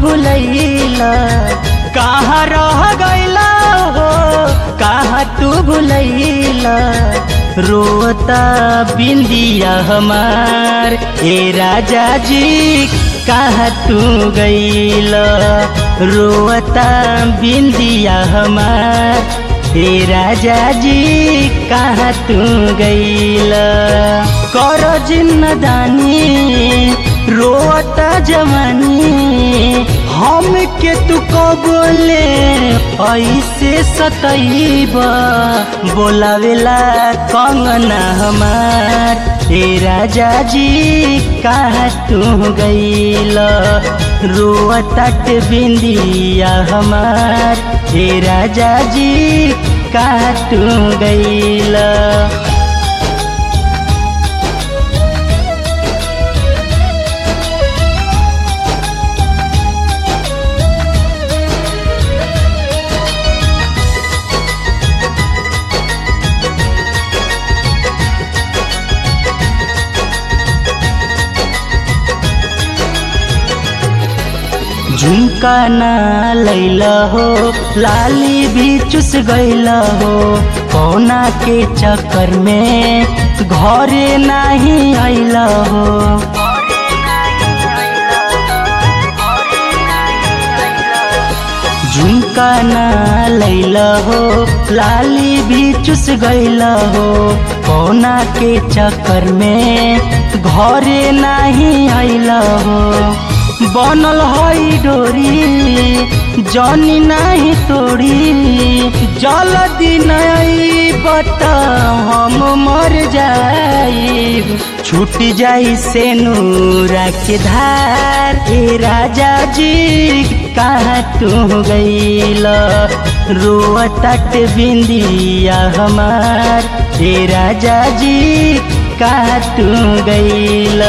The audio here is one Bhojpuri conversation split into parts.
भुलैला कहाँ रह गैला हो कहाँ तू भुलैला रोता बिंदिया हमार ए राजा जी कहाँ तू गैला रोता बिंदिया हमार हे राजा जी कहाँ तू गैला कर जिन्नदानी रोता जवानी हम के तू बोले ऐसे सतैब बोलावेला कंगना हमार हे राजा जी कहाँ तू गैला रोअतट बिंदिया हमार हे राजा जी कहाँ तू गैला झुमका ना लैला हो लाली भी चुस गैला हो कौना के चक्कर में घरे नहीं आइला हो झुमका ना लैला हो लाली भी चुस गैला हो कौना के चक्कर में घरे नहीं आइला हो बनल हई डोरी जनी नहीं तोड़ी जल्दी नहीं बता हम मर जाई छूट जाई से नूरा के धार ए राजा जी कहाँ तू गईल रोअतट बिंदिया हमार ए राजा जी कहाँ तू गईल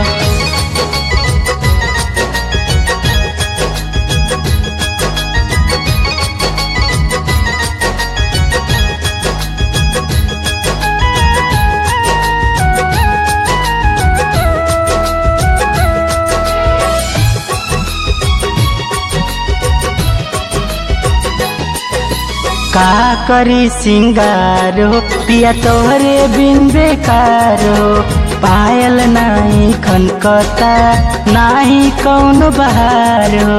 का करी सिंगारो पिया तोहरे बिन बेकारो पायल नाही खनकता नाही कौन बहारो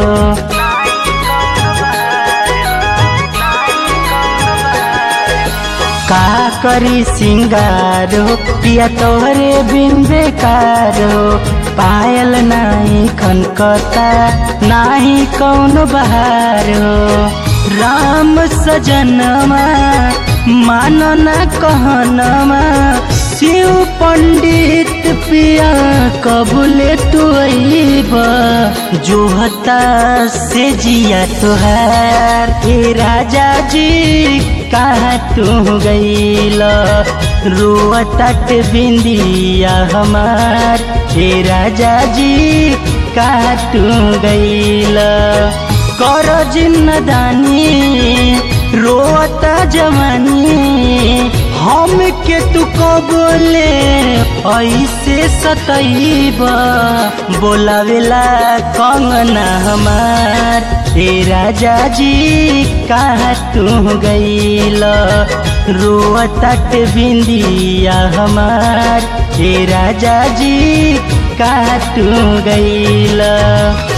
का करी सिंगारो पिया तोहरे बिन बेकारो पायल नाही खनकता नाही कौन बहारो राम सजनमा मानो न कहनमा शिव पंडित पिया कबूले तू जो हता से जिया तुहार ए राजा जी कहाँ तू गईल रोअतट बिंदिया हमार ए राजा जी कहाँ तू गईल कर जिन्नदानी रोता जवानी हम के तू बोले ऐसे सतैब बोलावेला कंगना हमार ए राजा जी कहाँ तू गईल रोअतट बिंदिया हमार ए राजा जी कहाँ तू गईल